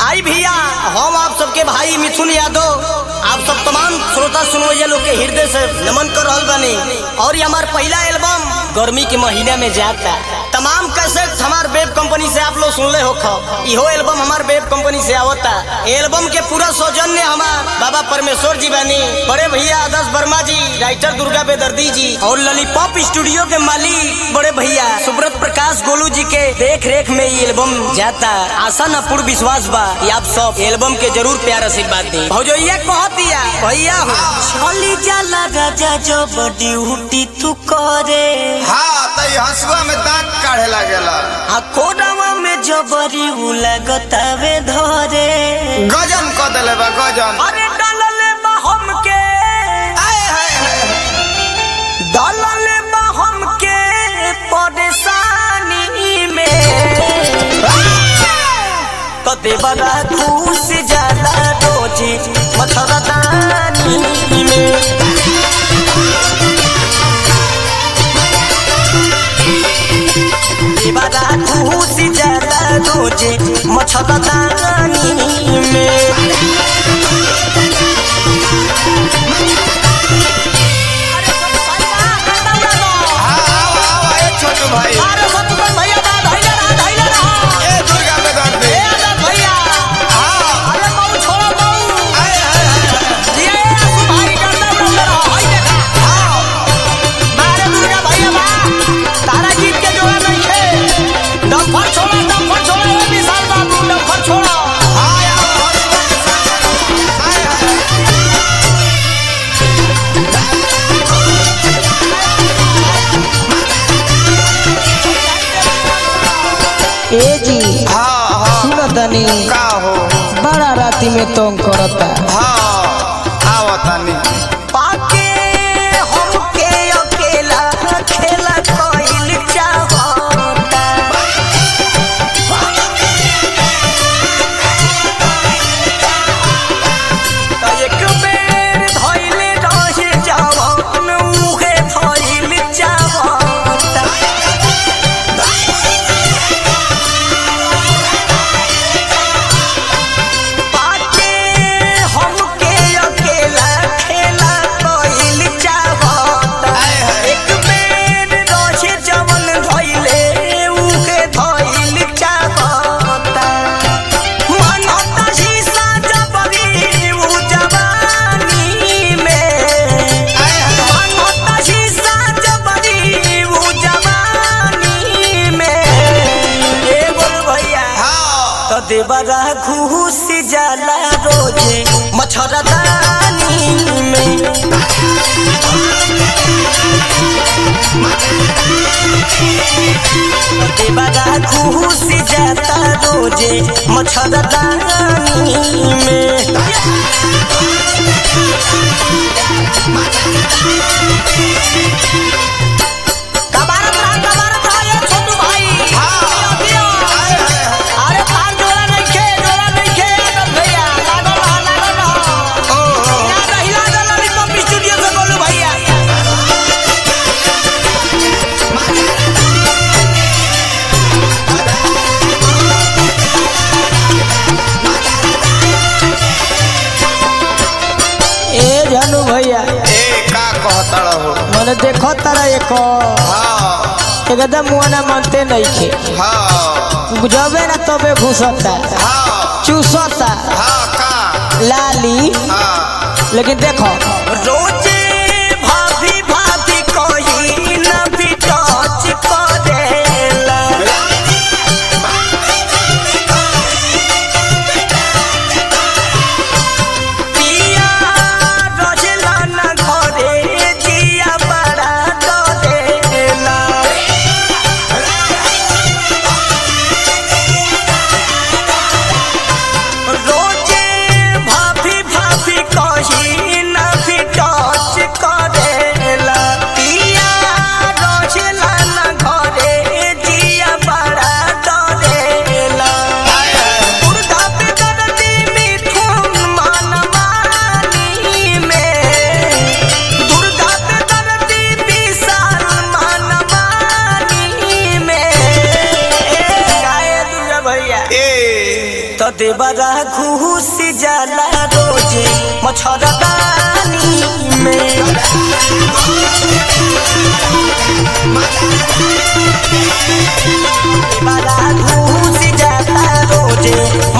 आई भैया हम आप सबके भाई मिथुन यादव आप सब तमाम श्रोता सुनवैया लोग के हृदय से नमन कर रहल बानी और ये हमार पहला एल्बम गर्मी के महीने में जाता तमाम कैसेट हमार वेब कंपनी से आप लोग सुनले हो खो इहो एल्बम हमार वेब कंपनी से आवता एल्बम के पूरा सौजन्य हमार बाबा परमेश्वर जी बानी बड़े भैया आदर्श वर्मा जी राइटर दुर्गा बेदर्दी जी और ललीपॉप स्टूडियो के मालिक बड़े भैया सुब्रत प्रकाश गोलू जी के देख रेख में ये एल्बम जाता आशा न पूर्ण विश्वास बा कि आप सब एल्बम के जरूर प्यार आशीर्वाद दी भौजैया कह दिया भैया हो छली जाला राजा जो बड़ी उठी तू करे हाँ तो ये हंसुआ में दांत काढ़े लागेला आ कोडावा में जबरी उ लगतावे धरे गजन क देले बा गजन अरे डालले बा हमके आए हाय हाय डालले बा हमके परेशानी में तो देवरा खुश जाला रोजी मथरदानी में देवरा खुश जाला रोजी मथरदानी में हाँ आओ आओ ए छोटू भाई ए दुर्गा में दर्द दे हाँ आए हाय हाय हाय आओ हंसुआ के साथ आए हाय ए जी हाँ हाँ सुनतनी का हो बड़ा राती में तंग करता हाँ आओ तनी पाके हमके अकेला खेला कइल चाहता त एक बेर धइले रहे जवान उहे धइल चाहता पाके हमके अकेला खेला कइल चाहता आए हाय एक बेर रहे जवन धइले उहे धइल चाहता मनता शीशा जबरी उ जवानी में आए हाय मनता शीशा जबरी उ जवानी में ए बोल भैया हाँ तो देवरा घूस जाला रोजे मच्छरदानी में देवरा घूस जाता रोजे मच्छरदानी में कबारत रहा कबारत रहा ये छोटू भाई हाँ। दियो, दियो। आए हाय हाय अरे पार जोड़ा नहीं खे जोड़ा नहीं खे आदम भैया लागल रहा लागल रहा ओ हो हिला दे हिला दे लॉलीपॉप स्टूडियो से बोलू भैया ए जानू भैया ए का कहता रहो मैंने देखो तारा एक हाँ एकदम मुआना मानते नहीं खे हाँ जबे ना तबे घुसता हाँ चूसता हाँ का लाली हाँ लेकिन देखो रोजे भाभी भाभी कोई न भी टच करेला पिया रोजला न घरे जिया बड़ा डरेला रोजे भाभी भाभी कही न भी टच करेला पिया रोजला न देवरा घूस जाला रोजे मच्छरदानी में देवरा घूस जाला रोजे